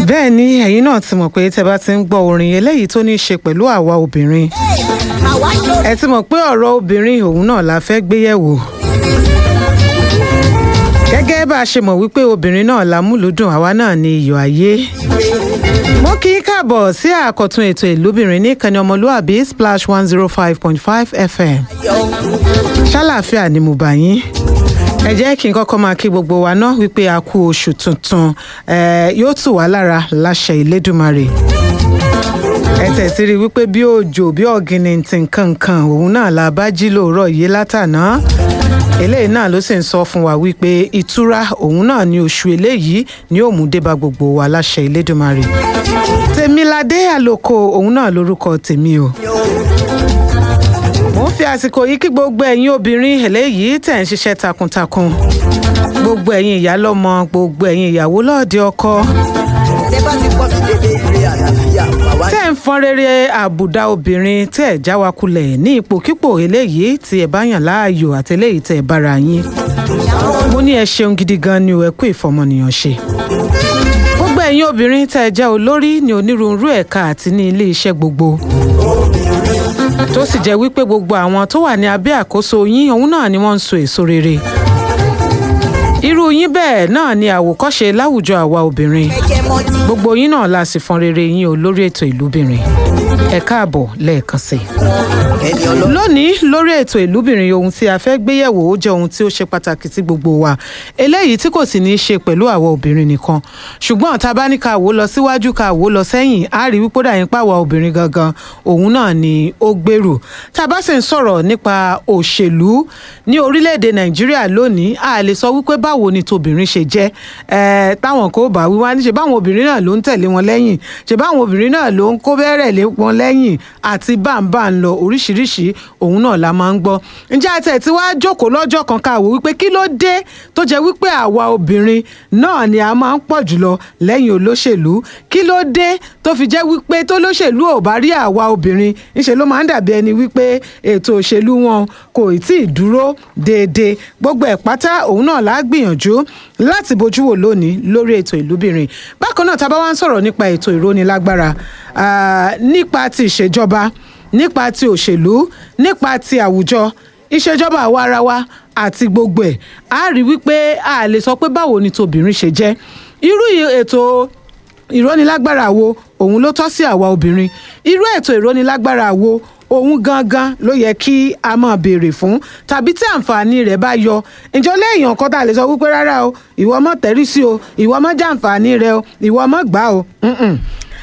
bẹ́ẹ̀ ni ẹ̀yin náà ti mọ̀ pé tẹ́ bá ti ń gbọ́ orin eléyìí tó ní í ṣe pẹ̀lú àwa obìnrin ẹ ti mọ̀ pé ọ̀rọ̀ obìnrin òun náà la fẹ́ gbé yẹ̀wò gẹ́gẹ́ bá a ṣe mọ̀ wípé obìnrin náà la múlùúdùn àwa náà ni iyọ̀ ayé mo kí í káàbọ̀ sí àkọ́tún ètò ìlúbìnrin ní ìkànnì ọmọlúàbí splash one zero five point five fm ṣàlàáfíà ni mo bá yín ẹ jẹ́ kí n kọ́kọ́ máa kí gbogbo wa náà wípé a kú oṣù tuntun yóò tù wá lára láṣẹ ìlédùmarè ẹ tẹ̀sí rí wípé bí òjò bí ọ̀gìnìntì nǹkankan òun náà la bá jí lóòrọ̀ yìí látàná eléyìí náà ló sì ń sọ fún wa wípé ìtura òun náà ní oṣù eléyìí ni ó mú dé bá gbogbo wa láṣẹ ìlédùmarè tèmiládé àlòkò òun náà lórúkọ tèmi o mo ń fi àsìkò yìí kí gbogbo ẹ̀yin obìnrin eléyìí tẹ̀ ń ṣiṣẹ́ takuntakun gbogbo ẹ̀yin ìyálọ́mọ gbogbo ẹ̀yin ìyàwó lọ́ọ̀dẹ ọkọ tẹ́ bá ti pọ̀ sí dédé ire àlàáfíà bàbá tẹ́ ń fọ́n rere àbùdá obìnrin tẹ́ ẹ̀ já wa kulẹ̀ ní ipòkípò eléyìí tí ẹ bá yàn láàyò àti eléyìí tẹ́ ẹ bára yín mo ní ẹ ṣeun gidi gan ni o ẹ kú ìfọmọnìyàn ṣe gbogbo ẹ̀yin obìnrin tẹ́ ẹ jẹ́ olórí ní onírúurú ẹ̀ka àti ní ilé iṣẹ́ gbogbo tó sì jẹ́ wípé gbogbo àwọn tó wà ní abẹ́ àkóso yín òun náà ni wọ́n ń so èso rere irú yín bẹ́ẹ̀ náà ni àwòkọ́ṣe láwùjọ àwa obìnrin ẹ̀jẹ̀ mọ́tì gbogbo yín náà la sì fọn rere yín o lórí ètò ìlúbìnrin ẹ káàbọ̀ lẹ́ẹ̀kan sí i ẹni ọlọ́run lónìí lórí ètò ìlúbìnrin ohun tí a fẹ́ gbéyẹ̀wò ó jẹ́ ohun tí ó ṣe pàtàkì sí gbogbo wa eléyìí tí kò sì ní í ṣe pẹ̀lú àwọn obìnrin nìkan ṣùgbọ́n tá a bá ní ká wò lọ síwájú ká wò lọ sẹ́yìn á rí wípé dàyín pàwọ́ obìnrin gangan òun náà ni ó gbèrú tá a bá sì ń sọ̀rọ̀ nípa òṣèlú ní orílẹ̀-èdè nàìjíríà lónìí a lè sọ wípé báwo ni tobìnrin ṣe jẹ́ ẹ táwọn kò bá wíwá ní ṣe báwọn obìnrin náà ló ń tẹ̀lé wọn lẹ́yìn ṣe báwọn obìnrin náà ló ń kó bẹ́rẹ̀ lé wọn lẹ́yìn àti báńbá ń lọ oríṣiríṣi òun náà la máa ń gbọ́ ǹjẹ́ àti ẹ̀ tí wàá jókòó lọ́jọ́ kan ká wò wípé kí ló dé tó jẹ́ wípé àwa obìnrin náà ni a máa ń pọ̀ jùlọ lẹ́yìn olóṣèlú kí ló dé tó fi jẹ́ wípé tó lóṣèlú ò bá rí àwa obìnrin ńṣe ló máa ń dàbí ẹni wípé ètò òṣèlú wọn kò tí ì dúró déédéé gbogbo ẹ̀ pátá òun náà la gbìyànjú láti bójú wò lónìí lórí ètò ìlúbìnrin bákan náà tá a bá wá ń sọ̀rọ̀ nípa ètò ìrónilágbára ah, nípa ti ìṣèjọba nípa ti òṣèlú nípa ti àwùjọ ìṣèjọba àwa ara wa àti gbogbo ẹ̀ a rí wípé a lè sọ pé báwo ni tobìnrin ṣe jẹ́ irú ì- ètò ìrónilágbára wo òun ló tọ́ sí àwa obìnrin irú ètò ìrónilágbára wo òun gangan ló yẹ kí a máa béèrè fún tàbí tí àǹfààní rẹ̀ bá yọ ǹjọ́ lẹ́yìn ọ̀kan tá a lè sọ wípé rárá o ìwọ mọ̀ tẹ́rí sí o ìwọ mọ̀ jàǹfààní rẹ o ìwọ mọ̀ gbà o. Mm-mm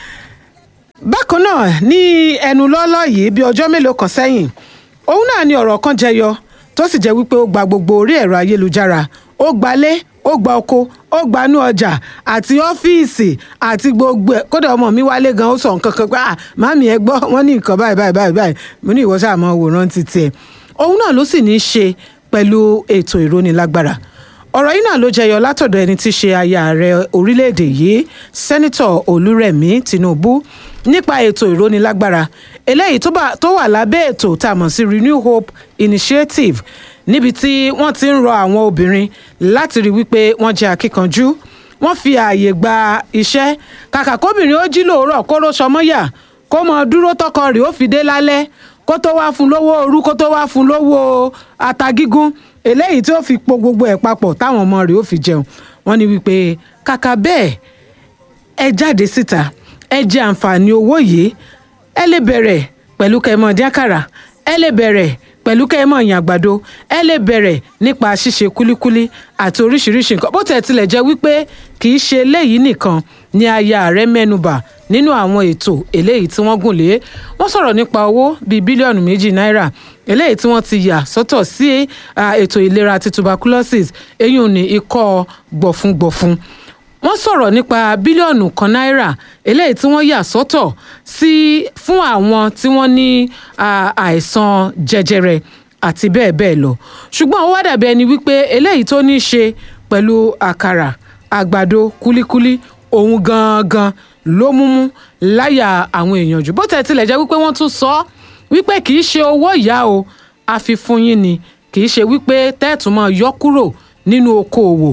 bákan náà ní ẹnu lọ́lọ́ yìí bí ọjọ́ mélòó kan sẹ́yìn òun náà ni ọ̀rọ̀ kan jẹyọ tó sì jẹ́ wípé ó gba gbogbo orí ẹ̀rọ ayélujára ó gbalé ó gba oko ó gbanú ọjà àti ọ́fíìsì àti gbogbo ẹ̀ kódà ọmọ mi wálé gan ó sọ nǹkan kan pé ah màmí ẹ gbọ́ wọ́n ní nǹkan báyìí báyìí báyìí báyìí mo ní ìwọ sáà mọ wòran títí ẹ̀ òun náà ló sì ní í ṣe pẹ̀lú ètò ìrónilágbára ọ̀rọ̀ yìí náà ló jẹyọ látọ̀dọ̀ ẹni tí í ṣe aya ààrẹ orílẹ̀-èdè yìí sẹ́nitọ̀ olúrẹ̀mí tinubu nípa ètò ìrónilágbára eléyìí tó bá- tó wà lábẹ́ ètò tá a mọ̀ sí renew hope initiative níbi tí wọ́n ti ń rọ àwọn obìnrin láti rí wípé wọ́n jẹ́ akíkanjú wọ́n fi ààyè gba iṣẹ́ kàkà kóbìnrin ó jí lóòrọ̀ kó ló sọmọ́yà kó mọ dúró tọkọ rẹ̀ ó fi dé lálẹ́ kó tó wá fún lówó òru kó tó wá fún lówó ata gígún eléyìí tí ó fi po gbogbo ẹ̀ papọ̀ táwọn ọmọ rẹ̀ ó fi jẹun wọ́n ní wípé kàkà bẹ́ẹ̀ ẹ jáde síta ẹ jẹ àǹfààní owó yìí ẹ lè bẹ̀rẹ̀ pẹ̀lú kẹmọ díákàrà ẹ lè bẹ̀rẹ̀ pẹ̀lú kẹmọ ìyàn àgbàdo ẹ lè bẹ̀rẹ̀ nípa ṣíṣe kúlíkúlí àti oríṣiríṣi nǹkan bó tẹ̀ tilẹ̀ jẹ́ wípé kì í ṣe eléyìí nìkan ni aya rẹ̀ mẹ́nubà nínú àwọn ètò eléyìí tí wọ́n gùn lé wọ́n sọ̀rọ̀ nípa owó bíi bílíọ̀nù méjì náírà eléyìí tí wọ́n ti yà sọ́tọ̀ sí ah, ètò ìlera ti tuberculosis eyín ní ikọ́ gbọ̀fúngbọ̀fún wọ́n sọ̀rọ̀ nípa bílíọ̀nù kan náírà eléyìí tí wọ́n yà sọ́tọ̀ sí fún àwọn tí wọ́n ní ah, àìsàn jẹjẹrẹ àti bẹ́ẹ̀ bẹ́ẹ̀ lọ ṣùgbọ́n ó wá dàbí ẹni wípé eléyìí tó ní í ṣe pẹ̀lú àkàrà àgbàdo kúlíkúlí òun gangan ló múmú láyà àwọn èèyàn jù bó tẹ̀ tilẹ̀ jẹ́ wípé wọ́n tún sọ ọ́ wípé kì í ṣe owó ìyá o àfi fún yín ni kì í ṣe wípé tẹ́ẹ̀tún máa yọ kúrò nínú okoòwò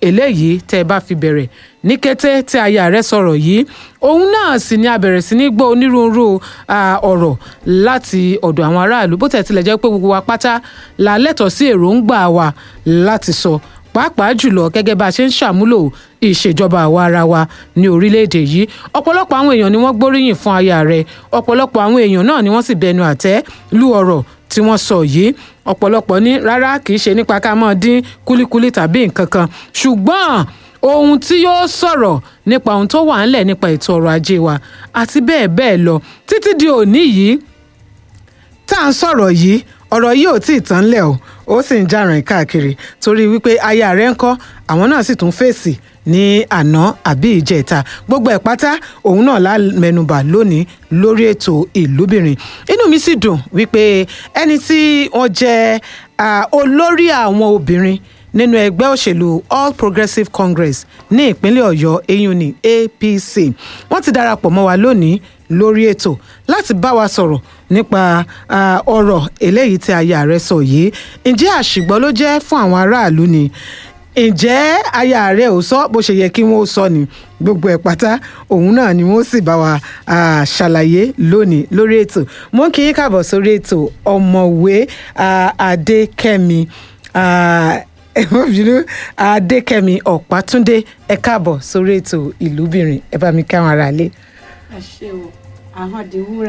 eléyìí tẹ́ ẹ bá fi bẹ̀rẹ̀ ní kété tí aya rẹ̀ sọ̀rọ̀ yìí òun náà sì ni a bẹ̀rẹ̀ sí ní gbọ́ onírúurú ah, ọ̀rọ̀ láti ọ̀dọ̀ àwọn aráàlú bó tẹ̀ tilẹ̀ jẹ́ pé gbogbo wa pátá la lẹ́tọ̀ọ́ sí èròǹgbà wa láti sọ pàápàá jùlọ gẹ́gẹ́ bá a ṣe ń ṣàmúlò ìṣèjọba àwa ara wa ní orílẹ̀-èdè yìí ọ̀pọ̀lọpọ̀ àwọn èèyàn ni wọ́n gbóríyìn fún aya rẹ̀ ọ̀pọ̀lọpọ̀ àwọn èèyàn náà ni wọ́n sì bẹnu àtẹ́ lu ọ̀rọ̀ tí wọ́n sọ yìí ọ̀pọ̀lọpọ̀ ní rárá kì í ṣe nípa ká máa dín kúlíkúlí tàbí nǹkan kan ṣùgbọ́n ohun tí yóò sọ̀rọ̀ nípa ohun tó wà ńlẹ̀ nípa ètò ọrọ̀ ajé wa àti bẹ́ẹ̀ bẹ́ẹ̀ lọ títí di òní yìí tá à ń sọ̀rọ̀ yìí ọ̀rọ̀ yìí ò tí ì tán lẹ̀ o ó sì ń jàràn káàkiri torí wípé aya rẹ̀ ń kọ́ àwọn náà sì tún fèsì ní àná àbí ìjẹta gbogbo ẹ̀ pátá òun náà la mẹ́nubà lónìí lórí ètò ìlúbìnrin inú mi sì dùn wípé ẹni tí wọ́n jẹ́ ah, olórí àwọn obìnrin nínú ẹgbẹ́ òṣèlú all progressives congress ní ìpínlẹ̀ ọ̀yọ́ eyín ní apc wọ́n ti darapọ̀ mọ́ wa lónìí lórí ètò láti bá wa sọ̀rọ̀ nípa ah, ọ̀rọ̀ eléyìí tí aya rẹ̀ sọ yìí ǹjẹ́ àṣìgbọ́ ló jẹ́ fún àwọn aráàlú ni ǹjẹ́ aya rẹ̀ ò sọ bó ṣe yẹ kí wọ́n sọ ni gbogbo ẹ̀ pátá òun náà ni wọ́n sì bá wa ah, ṣàlàyé lónìí lórí ètò mo ń kí yín káàbọ̀ sórí ètò ọ̀mọ̀wé ah, adékẹ́mi ah, ẹ má bínú adékẹ́mi ọ̀pátúndé ẹ káàbọ̀ sórí ètò ìlúbìnrin ẹ bá mi káwọn ará lé. ẹ ṣe o ahọ́n di wúrà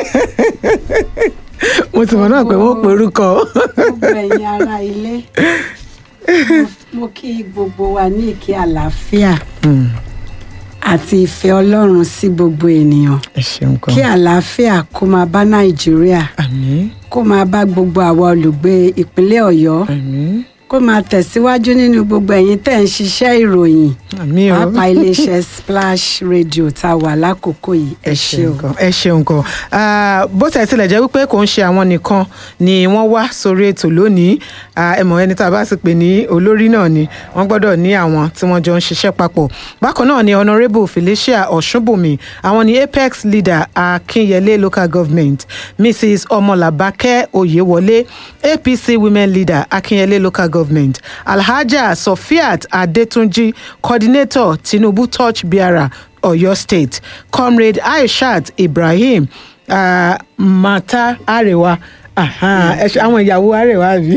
mo ti mọ̀ náà pé wọ́n pe orúkọ. gbogbo ẹ̀yin ará ilé Mo- mo kí gbogbo wa ní ìkí àlàáfíà Hmm, àti ìfẹ́ ọlọ́run sí gbogbo ènìyàn ẹ ṣeun kan. kí àlàáfíà kó máa bá nàìjíríà àmín kó máa bá gbogbo àwa olùgbé ìpínlẹ̀ ọ̀yọ́ àmín kó máa tẹ̀síwájú nínú gbogbo ẹ̀yin tẹ̀ ń ṣiṣẹ́ ìròyìn àmín o. pàápàá iléeṣẹ́ splash radio tá a wà lákòókò yìí ẹ ṣé o. gan ẹ ṣeun gan Ah, bó tẹ̀ tilẹ̀ jẹ́ wípé kò ń ṣe àwọn nìkan ni wọ́n wá sórí ètò lónìí Ah, ẹ mọ̀ ẹni tá a bá sì pè ní olórí náà ni wọ́n gbọ́dọ̀ ní àwọn tí wọ́n jọ ń ṣiṣẹ́ papọ̀ bákan náà ni honourable felicia ọ̀ṣunbùnmi àwọn ni apex leader akínyẹlé local government mrs ọmọlàbákẹ́ oyèwọlé apc women leader akínyẹlé local government alhaja sofiat adetunji coordinator tinubu touch bearer Ọ̀yọ́ State comrade Aishat Ibrahim uh, Mata Arewa aha, ẹ ṣe- àwọn ìyàwó Arewa bí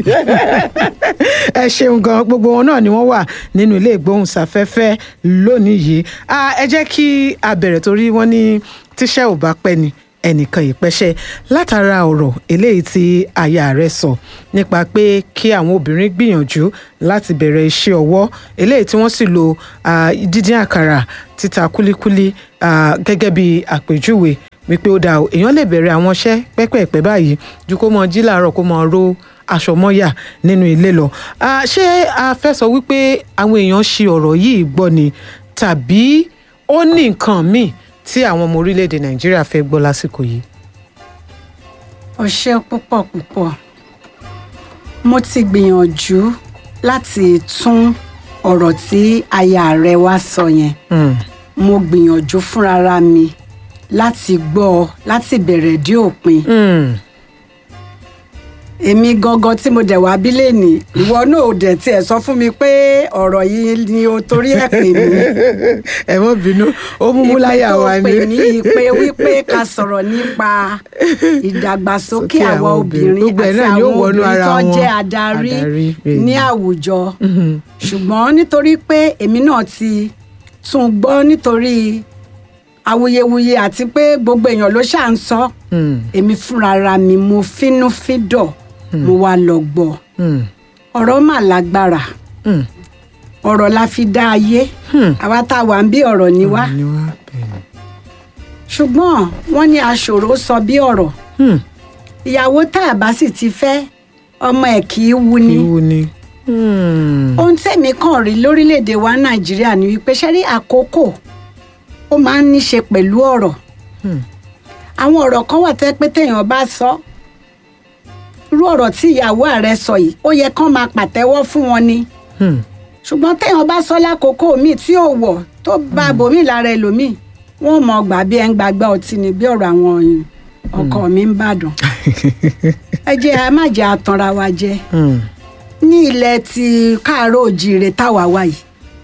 ẹ ṣeun gan gbogbo wọn náà ni wọ́n wà nínú ilé ìgbóhùnsáfẹ́fẹ́ lónìí yìí Ah, ẹ jẹ́ kí a bẹ̀rẹ̀ torí wọ́n ní tíṣẹ́ ò bá pẹ́ ni ẹnìkan ìpẹ́ṣẹ́ látara ọ̀rọ̀ eléyìí tí aya rẹ̀ sọ nípa pé kí àwọn obìnrin gbìyànjú láti bẹ̀rẹ̀ iṣẹ́ ọwọ́ eléyìí tí wọ́n sì lo ah, dídín àkàrà títa kúlíkúlí ah, gẹ́gẹ́ bí àpèjúwe wípé ó dáa o èèyàn lè bẹ̀rẹ̀ àwọn iṣẹ́ pẹ́pẹ́pẹ́ báyìí ju kó mọ jí làárọ̀ kó mọ ró aṣọ mọ́yà nínú ilé lọ Ah, ṣé a fẹ́ sọ wípé àwọn èèyàn ṣi ọ̀rọ̀ yìí gbọ́ ni tàbí ó ní nǹkan míì tí àwọn ọmọ orílẹ̀-èdè nàìjíríà fẹ́ gbọ́ lásìkò yìí. o ṣé púpọ̀ púpọ̀ mo ti gbìyànjú láti tún ọ̀rọ̀ tí aya rẹ wá sọ yẹn Hmm. mo gbìyànjú fúnra mi láti gbọ́ ọ láti bẹ̀rẹ̀ dé òpin Hmm. èmi gangan tí mo dẹ̀ wá bí lẹ́nì ìwọ náà ò dẹ̀ tiẹ̀ sọ fún mi pé ọ̀rọ̀ yìí ni o torí ẹ̀ pè mí ẹ mọ́ bínú ó mú mú láyà wa ìpè tó pè ní ìpè wípé ká sọ̀rọ̀ nípa ìdàgbàsókè Sókè àwọn àwọn obìnrin. obìnrin Gbogbo ẹ̀ àti náà yóò àwọn wọnú obìnrin ara tó wọn. jẹ́ adarí Adarí, bẹ́ẹ̀ ní ni. àwùjọ ṣùgbọ́n nítorí pé èmi náà ti tún gbọ́ nítorí awuyewuye àti pé gbogbo èèyàn ló ṣáà ń sọ Hmm. èmi fúnra ra mi mo fínúfíndọ̀ mo wá lọ gbọ́ Hmm. ọ̀rọ̀ mà lágbára Hmm. ọ̀rọ̀ la fi dá ayé Hmm. àwa tá a wà ń bí ọ̀rọ̀ ni wá ni wá bẹ́ẹ̀ ṣùgbọ́n wọ́n ní aṣòro sọ bí ọ̀rọ̀ ni. ìyàwó tá a bá sì ti fẹ́ ọmọ ẹ̀ kì í wu ni ìwú ni. Hmm. ohun tẹ̀mí kàn rí lórílẹ̀‐èdè wa nàìjíríà ni wípé ṣe rí àkókò ó máa ń ní ṣe pẹ̀lú ọ̀rọ̀ Hmm. àwọn ọ̀rọ̀ kan wà tẹ́ pé téèyàn bá sọ irú ọ̀rọ̀ tí ìyàwó ààrẹ sọ yìí ó yẹ kán máa pàtẹ́wọ́ fún wọn ni Hmm. ṣùgbọ́n téèyàn bá sọ lákòókò míì tí ò wọ̀ tó bá bòmíì lára ẹlòmíì wọn ò mọ gbà bí ẹ ń gbàgbá ọtí ni bí ọ̀rọ̀ àwọn ọkọ mi ń bàdàn ẹ jẹ́ ẹ má jẹ́ àtànra wa jẹ Hmm. ní ilẹ̀ ti káàárọ̀ òjíire táwa wà yìí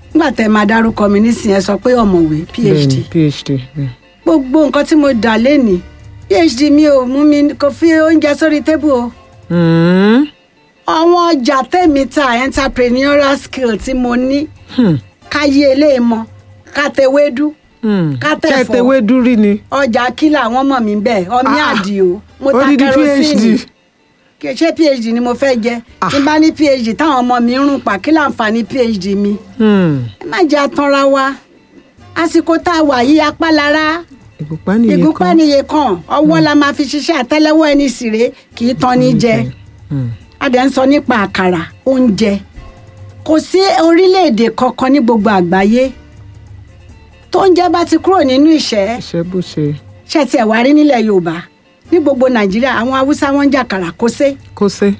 nígbà tẹ máa dárúkọ mi nísìnyẹn ẹ sọ pé ọ̀mọ̀wé phd bẹ́ẹ̀ni phd bẹ́ẹ̀. gbogbo nǹkan tí mo dà lẹ́nìí phd mi ò mú mi kò fi oúnjẹ sórí tébù o Mm. àwọn ọjà tẹ̀mí ta entrepreneurial skill tí mo ní Hmm. káyé eléèmọ kátẹwédú Hmm. Kátẹ̀fọ́. kẹ́tẹ̀wé dúrí ni ọjà kílà àwọn ọmọ mi bẹ́ẹ̀ ọmí Ah. àdìo mo ta odidi kerosene phd kì í ṣe phd ni mo fẹ́ jẹ tí n bá ní phd táwọn ọmọ mi ń rún pa kí láǹfààní phd mi Hmm. ẹ má jẹ́ àtànra wa àsìkò tá a wà yí apá lára ìgúnpá nìyẹn ìgúnpá kan níye kan ọwọ́ la máa fi ṣiṣẹ́ àtẹ́lẹwọ́ ẹni síré kì í tán ní jẹ Hmm. a dẹ̀ ń sọ nípa àkàrà oúnjẹ kò sí orílẹ̀-èdè kankan ní gbogbo àgbáyé tó ń jẹ́ bá ti kúrò nínú ìṣẹ́ iṣẹ́ bó ṣe ṣe tiẹ̀ wá rí nílẹ̀ yorùbá ní gbogbo nàìjíríà àwọn haúsá wọn ń jàkàrà kó sé kó sé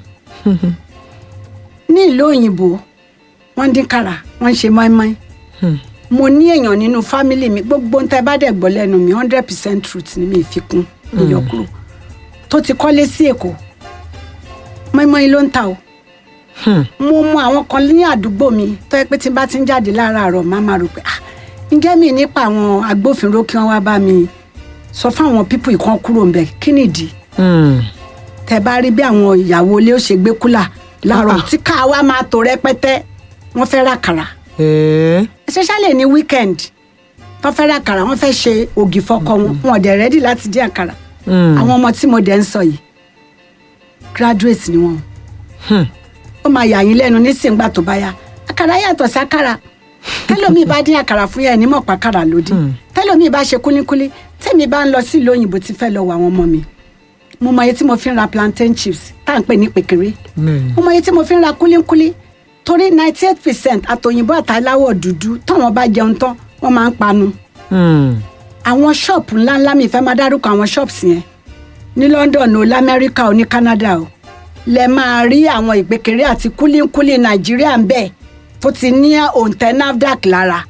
ní ìlú òyìnbó wọ́n ń dín kàrà wọ́n ń ṣe mọ́ínmọ́ín Hmm. mo ní èèyàn nínú fámìlì mi gbogbo ń tẹ́ bá dẹ̀ gbọ́ lẹ́nu mi hundred percent truth ni mi fi kún ìyọkúrò tó ti kọ́lé sí èkó mọ́ínmọ́ín ló ń ta o Hmm. mo mọ àwọn kan ní àdúgbò mi tó yẹ pé tí n bá ti ń jáde láràárọ̀ máa máa rò pé ah ǹjẹ́ mi nípa àwọn agbófinró kí wọ́n wá bá mi sọ fáwọn pípù ìkan kúrò ńbẹ̀ kí nìdí Hmm. tẹ bá rí bí àwọn ìyàwó ilé ó ṣe gbé kúlà láàárọ̀ Ah. tí ká wa máa tò rẹpẹtẹ wọ́n fẹ́ ra kàrà ẹ̀ẹ́ especially ní weekend tó fẹ́ ra kàrà wọ́n fẹ́ ṣe ògì fọkọ wọn wọn ò dẹ̀ rẹ́dì láti dín àkàrà Hmm. àwọn ọmọ tí mo dẹ̀ ń sọ yìí graduate ni wọn Hmm. ó máa yà yín lẹ́nu nísìngbà tó bá yá àkàrà yàtọ̀ sí àkàrà tẹ́lómi bá dín àkàrà fún yẹn ní mọ̀ pa àkàrà lódì Hmm. tẹ́lómi bá ṣe kúlíkúlí tẹ́mi bá ń lọ sí ìlú òyìnbó tí fẹ́ lọ wọ àwọn ọmọ mi mo mọ iye tí mo fi ń ra plantain chips tá à ń pè ní pèkèrè bẹ́ẹ̀ni mo mọ iye tí mo fi ń ra kúlíkúlí torí ninety eight percent àtòyìnbó àtàláwọ̀ dúdú táwọn bá jẹun tán wọ́n máa ń panu Hmm. àwọn ṣọ́ọ̀pù ńláńlá mi fẹ́ máa dárúkọ àwọn ṣọ́ọ̀pù yẹn ní London o lamẹ́ríkà o ní Canada o lẹ máa rí àwọn ìpèkèrè àti kúlíkúlí Nàìjíríà ń bẹ̀ tó ti ní òǹtẹ̀ NAFDAC lára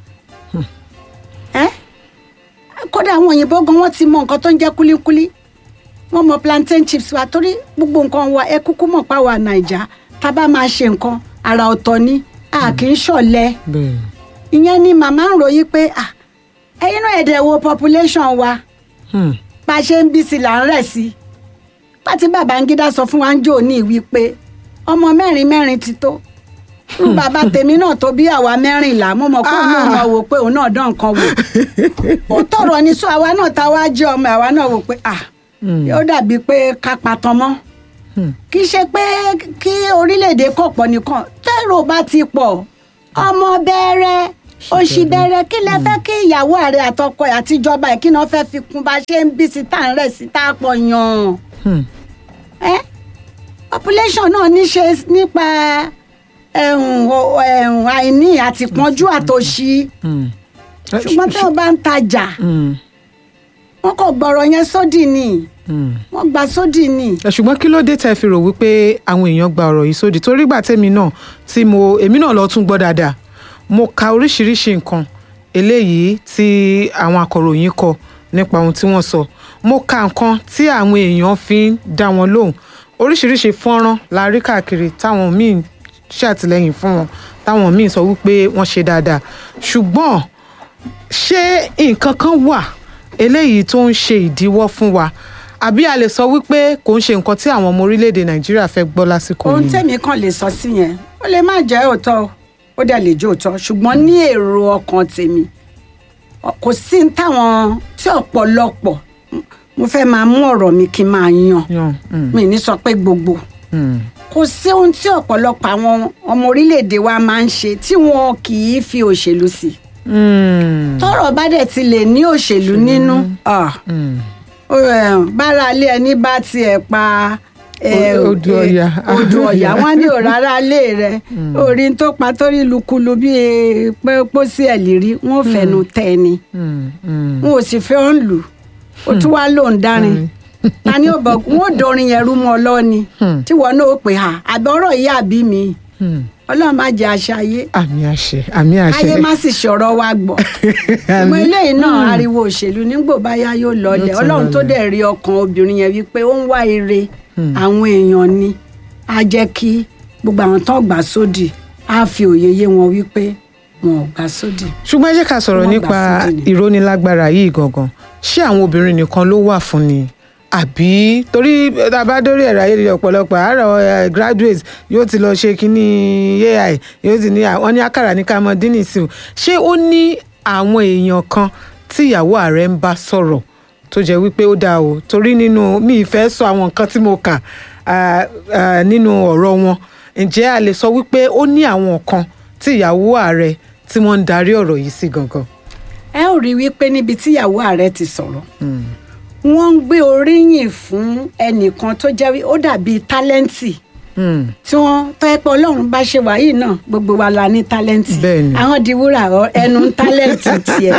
ẹ́ kódà àwọn òyìnbó gan wọ́n ti mọ nǹkan tó ń jẹ́ kúlíkúlí wọ́n mọ plantain chips wa torí gbogbo nǹkan wa ẹ kúkú mọ̀ pa wà Nàìjà tá a bá máa ṣe nǹkan àrà ọ̀tọ̀ ni a kì í ṣọ̀lẹ bẹ́ẹ̀ni ìyẹn ni màmá ń ròyìn pé ah ẹ̀yin náà ẹ̀dẹ̀ wo population wa Hmm. bá a ṣe ń bí sí là ń rẹ̀ sí pátí Babangida sọ fún wa ń jò ní ìwí pé ọmọ mẹ́rin mẹ́rin ti tó irú bàbá tèmi náà tó bí àwa mẹ́rìnlá mo mọ̀ pé òun náà mọ̀ wò pé òun náà dán nǹkan wò ó tọrọ ní sọ àwa náà tá a wá jẹ́ ọmọ àwa náà wò pé ah Hmm. ó dàbí pé ká patan mọ́ Hmm. kì í ṣe pé kí orílẹ̀-èdè kọ̀ pọ̀ nìkan tẹ́rọ bá ti pọ̀ ọmọ bẹ̀rẹ̀ òṣì bẹ̀rẹ̀ kí lẹ fẹ́ kí ìyàwó ààrẹ àtọkọ ẹ̀ àtijọba ẹ̀ kí náà fẹ́ fi kún bá ṣe ń bí sí tá à ń rẹ̀ sí tá a pọ̀ yàn Hmm. ẹ́ population náà ní ṣe nípa ẹ̀hùn o- ẹ̀hùn àìní àtìpọ́njú àtòṣì Hmm. ṣùgbọ́n tí wọ́n bá ń tajà Hmm. wọ́n kò gbọ́rọ̀ yẹn sódì ni Hmm. wọ́n gba sódì ni. ẹ ṣùgbọ́n kí ló dé tẹ́ fi rò wípé àwọn èèyàn gba ọ̀rọ̀ yìí sódì torí gbà tèmi náà tí mo èmi náà lọ tún gbọ́ dáadáa mo ka oríṣiríṣi nǹkan eléyìí tí àwọn akọ̀ròyìn kọ nípa ohun tí wọ́n sọ mo ka nǹkan tí àwọn èèyàn fi ń dá wọn lóhùn oríṣiríṣi fọ́nrán la rí káàkiri táwọn míì ṣàtìlẹ́yìn fún wọn táwọn míì sọ wípé wọ́n ṣe dáadáa ṣùgbọ́n ṣé nǹkan kan wà eléyìí tó ń ṣe ìdíwọ́ fún wa àbí a lè sọ wípé kò ń ṣe nǹkan tí àwọn ọmọ orílẹ̀-èdè nàìjíríà fẹ́ gbọ́ lásìkò ohun yìí tẹ́mi kàn lè sọ sí yẹn ó lè má jẹ́ òótọ́ o, ó dẹ̀ lè jẹ́ òótọ́ ṣùgbọ́n ní èrò ọkàn tèmi ọ- kò sí ní táwọn tí ọ̀pọ̀lọpọ̀ mo fẹ́ máa mú ọ̀rọ̀ mi kí n máa yan yan mm, mi ní sọ pé gbogbo mm, kò sí ohun tí ọ̀pọ̀lọpọ̀ àwọn ọmọ orílẹ̀-èdè wa máa ń ṣe tí wọn kì í fi òṣèlú sí mm, tọ́rọ̀ bá dẹ̀ ti lè ní òṣèlú nínú ah, mm. ó, eh, bára ilé ẹni bá tiẹ̀ pa eh, O- odù eh, ọ̀yà. odù ọ̀yà wọn ní òrárá ilé rẹ orí tó pa torí lukulu bíi pé pósí ẹ̀ lérí wọn ò fẹnu tẹ ni Mm, mm. wọn ò sì fẹ́ ọ́n lù ó tún wá lóun dárin ta ni ó bọ̀ wọn ò dorin yẹn rú mọ́ ọ lọ́ni Hmm. tí wọn náà ó pè á àbí ọ̀rọ̀ yìí àbí mi Hmm. ọlọ́run má jẹ́ àṣà ayé àmì àṣẹ àmì àṣẹ káyé má sì ṣọ̀rọ̀ wa gbọ́ ọmọ eléyìí náà ariwo òṣèlú nígbò báyá yóò lọlẹ̀ Yóò tún ọlọ́run tó lọlẹ̀. dẹ̀ rí ọkàn obìnrin yẹn wípé ó ń wá ire àwọn èèyàn ni á jẹ́ kí gbogbo àwọn tó gbà sódì á fi òye yé wọn wípé wọn ò gbà sódì. ṣùgbọ́n ẹ jẹ́ ká sọ̀rọ̀ Wọ́n gbà nípa fún dì ní. ìrónilágbára yìí gangan ṣé àwọn obìnrin nìkan ló wà fún ni àbí torí tá a bá dórí ẹ̀rọ ayélujára ọ̀pọ̀lọpọ̀ àárọ̀ eh, graduates yóò ti lọ ṣe kínní ai yóò ti ní àwọn ní àkàrà ní ká mọ dín nìsí o ṣé ó ní àwọn èèyàn kan tí ìyàwó ààrẹ ń bá sọ̀rọ̀ tó jẹ́ wípé ó dáa o torí nínú mi ìfẹ́ sọ àwọn nǹkan tí mo kà ah, ah, nínú ọ̀rọ̀ wọn ǹjẹ́ a lè sọ wípé ó ní àwọn kan tí ìyàwó ààrẹ tí wọ́n ń darí ọ̀rọ̀ yìí sí gangan. ẹ ó rí i wípé níbi tíyàwó ààrẹ ti sọ̀rọ̀ wọ́n ń gbé oríyìn fún ẹnìkan tó jẹ́ wí- ó dàbí tálẹ́ǹtì Hmm. tí wọ́n tó ẹ pé ọlọ́run bá ṣe wàyí náà gbogbo wa la ní tálẹ́ǹtì Bẹ́ẹ̀ni. àwọn di wúrà ọ- ẹnu ń tálẹ́ǹtì tiẹ̀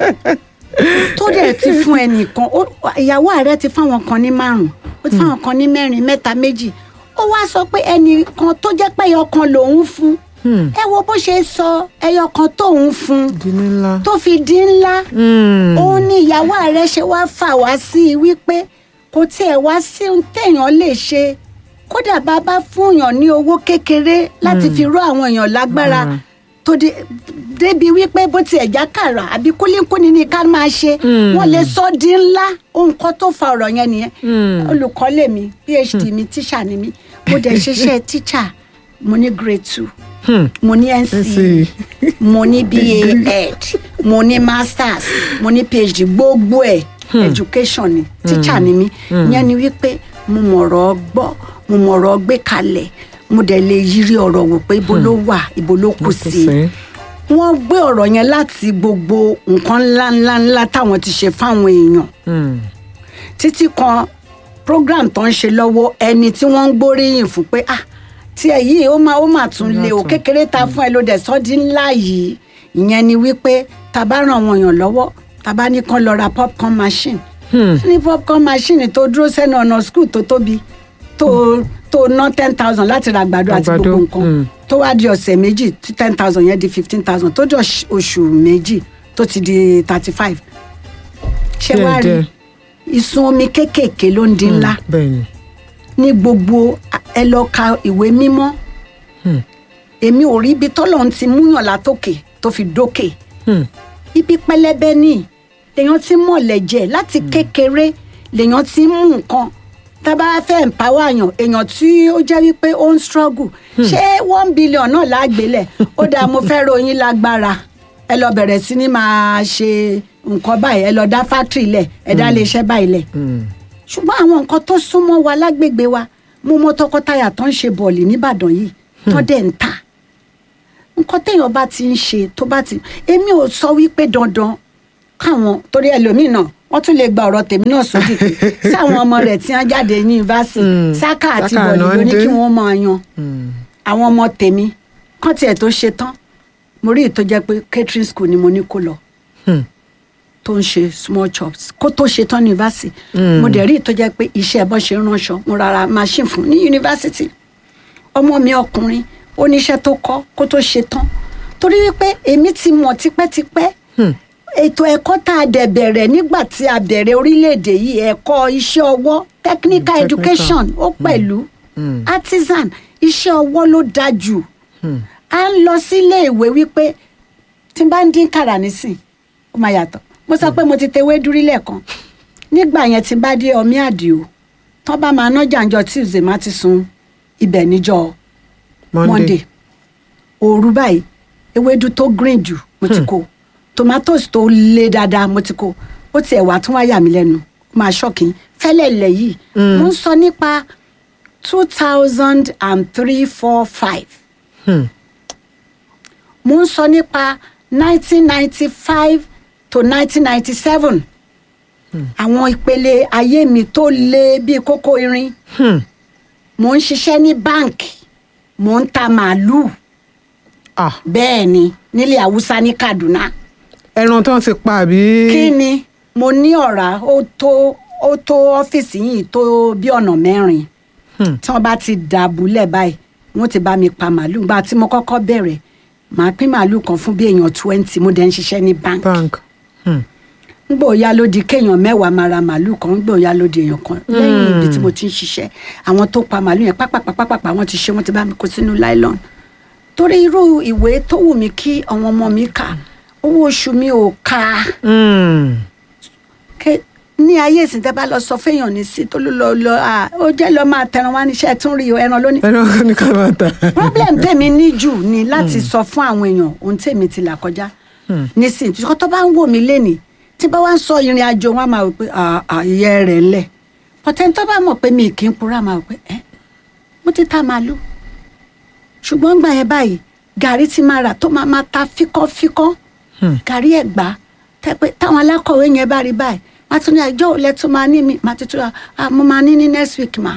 tó dẹ̀ ti fún ẹnìkan ó- ìyàwó ààrẹ ti fáwọn kan ní márùn ó ti fáwọn kan ní mẹ́rin mẹ́ta méjì ó wá sọ pé ẹnìkan tó jẹ́ pé ẹyọ kan lòun fún Hmm. ẹ wo bó ṣe sọ ẹyọ kan tóun fún di ní ńlá. tó fi di ńlá Hmm. òun ni ìyàwó ààrẹ ṣe wá fà wá sí i wípé kò tiẹ̀ wá sí ohun téèyàn lè ṣe kódà bá bá fúnyàn ní owó kékeré láti fi ró àwọn èèyàn lágbára Mm. tó dé débi wípé bó tiẹ̀ já kàrà àbí kúlíkúni ni ká máa ṣe Mm. wọ́n lè sọ di ńlá ohun kan tó fa ọ̀rọ̀ yẹn nìyẹn Mm. olùkọ́ lèmi phd mi tíṣà ni mi mo dẹ̀ ṣiṣẹ́ tíṣà mo ní grade two Hmm. mo ní Let's nc see. mo ní ba ed mo ní masters mo ní phd gbogbo ẹ education ni teacher ni mi ìyẹn ni wípé mo mọ̀rọ̀ gbọ́ mo mọ̀rọ̀ gbé kalẹ̀ mo dẹ̀ lè yiri ọ̀rọ̀ wò pé ibo ló wà ibo ló kù sí wọ́n gbé ọ̀rọ̀ yẹn láti gbogbo nǹkan ńláńlá ńlá táwọn ti ṣe fáwọn èèyàn Hmm. títí kan program tó ń ṣe lọ́wọ́ ẹni tí wọ́n ń gbóríyìn fún pé ah tí ẹ yìí ó máa ó máa tún lé o Yàtọ̀. kékeré ta fún ẹ ló dẹ̀ sọ́ di ńlá yìí ìyẹn ni wípé ta bá ràn wọ́n yàn lọ́wọ́ ta bá ní kán lọ ra popcorn machine Hmm. ní popcorn machine tó dúró sẹ́nu ọ̀nà school tó tóbi tó tó ná ten thousand láti ra àgbàdo àti Àgbàdo, gbogbo nǹkan mm. tó wá di ọ̀sẹ̀ méjì tí ten thousand yẹn di fifteen thousand tó di oṣù- oṣù méjì tó ti di thirty five ṣé wàá rí Díẹ̀díẹ̀. ìsun omi kéékèèké ló ń di ńlá bẹ́ẹ̀ni. ní gbogbo ẹ lọ ka ìwé mímọ́ Hmm. èmi ò rí ibi tọ́lọ́run ti múyàn látòkè tó fi dókè Hmm. ibi pẹlẹbẹ ní lèèyàn ti mọ̀lẹ̀ jẹ láti kékeré lèèyàn ti mú nǹkan tábà fẹ́ empower yàn èèyàn tí ó jẹ́ wípé ó ń struggle ṣé one billion náà lágbélẹ̀ ó dáa mo fẹ́ ròyìn lágbára ẹ lọ bẹ̀rẹ̀ sí ní máa ṣe nǹkan báyìí ẹ lọ dá factory lẹ̀ ẹ dá iléeṣẹ́ báyìí lẹ̀ Hmm. ṣùgbọ́n àwọn nǹkan tó súnmọ́ wa lágbègbè wa mo mọ tọkọtaya tó ń ṣe bọ̀ọ̀lì nìbàdàn yìí tó dẹ̀ ń ta nǹkan téèyàn bá ti ń ṣe tó bá ti èmi ò sọ wípé dandan káwọn torí ẹlòmíì náà wọ́n tún lè gba ọ̀rọ̀ tèmi náà sódì pé sáwọn ọmọ rẹ̀ tí wọ́n jáde ní yunifásitì Mm. sáká àti Sáká bọ̀ọ̀lì náà ló ní dé. kí wọ́n máa yan Hmm. àwọn ọmọ tèmi kán tiẹ̀ tó ṣe tán mo rí ìtó jẹ́ pé catering school ni mo ní kó lọ Hmm. tó ń ṣe small chops kó tó ṣe tán ní yunifásitì Mm. mo dẹ̀ rí ìtó jẹ́ pé iṣẹ́ bọ́ ṣe ń ránṣọ mo rárá machine fún ní yunifásitì ọmọ mi ọkùnrin oníṣẹ́ tó kọ́ kó tó ṣe tán torí wípé èmi ti mọ̀ tipẹ́tipẹ́ Hmm. ètò ẹ̀kọ́ tá a dẹ̀ bẹ̀rẹ̀ nígbà tí a bẹ̀rẹ̀ orílẹ̀-èdè yìí ẹ̀kọ́ iṣẹ́ ọwọ́ technical Mm, education ó pẹ̀lú Mm. artisan iṣẹ́ ọwọ́ ló dáa jù Hmm. à ń lọ sílé ìwé wípé tí n bá ń dín kàrà nísìn ó máa yàtọ̀ mo sọ pé mo ti tewé dúrí lẹ́ẹ̀kan nígbà yẹn tí n bá dé ọmí àdìo tán bá máa nájà ńjọ́ tuesday má ti sun ibẹ̀ níjọ́ monday òru báyìí ewédú tó green jù mo ti kó tomatoes tó le dáadáa mo ti kó ó tiẹ̀ wá tún wá yà mí lẹ́nu ó máa ṣọ́ọ̀kì fẹ́lẹ̀ ilẹ̀ yìí Mm. mo ń sọ nípa two thousand and three four five Hmm. mo ń sọ nípa nineteen ninety five to nineteen ninety seven àwọn ìpele ayé mi tó le bíi kókó irin Hmm. mo ń ṣiṣẹ́ ní báǹkì mo ń ta màálùú Ah, bẹ́ẹ̀ ni nílẹ̀ haúsá ní kaduna ẹran tán ti pa àbí. kí ni mo ní ọ̀rá ó tó ó tó ọ́fíìsì yìí tó bí ọ̀nà mẹ́rin Hmm. tí wọ́n bá ti dàbúlẹ̀ báyìí wọ́n ti bá mi pa màálùú gba tí mo kọ́kọ́ bẹ̀rẹ̀ màá pín màálùú kan fún bí èèyàn twenty mo dẹ̀ ń ṣiṣẹ́ ní báǹkì bank. Hmm. ngbò ya ló di kéèyàn mẹ́wàá máa ra màálùú kan ngbò ya ló di èèyàn kan lẹ́yìn ibi tí mo ti ń ṣiṣẹ́ àwọn tó pa màálùú yẹn pápápápápá wọ́n ti ṣe wọ́n ti bá mi kó sínú nylon torí irú ìwé tó wù mí kí àwọn ọmọ mi kà owó oṣù mi ò ká Mm. Ké- ní ayé ìsìn tẹ́ bá lọ sọ fẹ́yàn ní sí tó ló lọ lọ à ó jẹ́ lọ máa tẹran wá níṣẹ́ tún rí o ẹran lónìí ẹran kan ní ká máa ta. problem tèmi ní jù ni láti sọ fún àwọn èèyàn ohun tèmi ti là kọjá nísìnyí tí tó bá ń wò mí lénìí tí bá wá ń sọ ìrìn àjò wọn á máa wò pé àyè rẹ̀ lẹ̀ pọ̀tẹ́ tó bá mọ̀ pé mi kì í purọ́ á máa wò pé ẹ́ mo ti ta màálù ṣùgbọ́n gbà yẹn báyìí gàrí ti máa rà tó máa máa ta fíkọ́fíkọ́ gàrí ẹ̀gbá tẹ́ pé táwọn alákọ̀wé yẹn bá rí báyìí má tún ní àjọ òlẹ̀ tó máa ní mi má ti tún ra mo máa ní ní next week ma.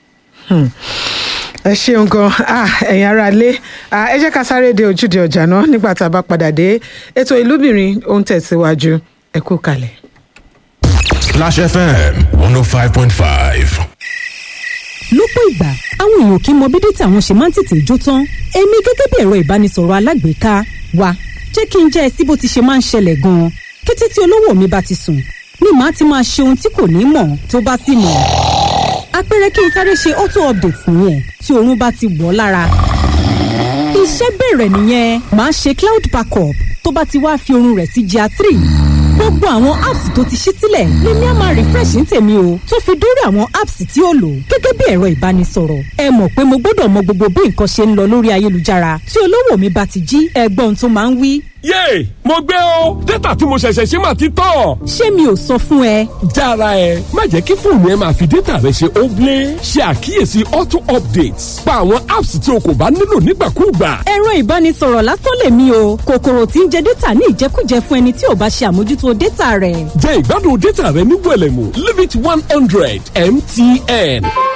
ẹ ṣeun gan ah, ẹ̀yin ará ilé ah, ẹ jẹ́ ká sáré de ojúde ọjà náà nígbà tá a bá padà dé ètò ìlúbìnrin ó ń tẹ̀síwájú ẹ kú kalẹ̀. Flash FM 105.5. lọ́pọ̀ ìgbà àwọn èèyàn kì í mọ bí dátà wọn ṣe máa ń tètè jó tán èmi gẹ́gẹ́ bí ẹ̀rọ ìbánisọ̀rọ̀ alágbèéká wa jẹ́ kí n jẹ́ ẹ sí bó ti ṣe máa ń ṣẹlẹ̀ gan-an kété tí olówó mi bá ti sùn ni màá ti máa ṣe ohun tí kò ní mọ̀ tó bá sì mọ̀ àpẹẹrẹ kí n sáré ṣe auto update nìyẹn tí oorun bá ti wọ̀ ọ́ lára iṣẹ́ bẹ̀rẹ̀ nìyẹn màá ṣe cloud backup tó bá ti wá fi oorun rẹ̀ sí gr three gbogbo àwọn apps tó ti ṣí sílẹ̀ lèmi á máa refresh ní tèmi o tó fi dórí àwọn apps tí ó lò gẹ́gẹ́ bí ẹ̀rọ ìbánisọ̀rọ̀ ẹ mọ̀ pé mo gbọ́dọ̀ mọ gbogbo bí nǹkan ṣe ń lọ lórí ayélujára tí olówó mi bá ti jí ẹgbọ́n tó máa ń wí. yéè mo gbé o dátà tí mo ṣẹ̀ṣẹ̀ ṣe máa ti tán. ṣé mi ò sọ fún ẹ jára ẹ má jẹ́ kí fóònù ẹ máa fi dátà rẹ ṣe óblé ṣe àkíyèsí auto updates pa àwọn apps tí o kò bá nílò nígbàkúùgbà. ẹ̀rọ ìbánisọ̀rọ̀ lásán lèmi o kòkòrò tí ń jẹ dátà ní ìjẹkújẹ fún ẹni tí ò bá ṣe àmójútó dátà rẹ̀. jẹ́ ìgbádùn dátà rẹ ní wẹ̀lẹ̀mú limit one hundred mtn.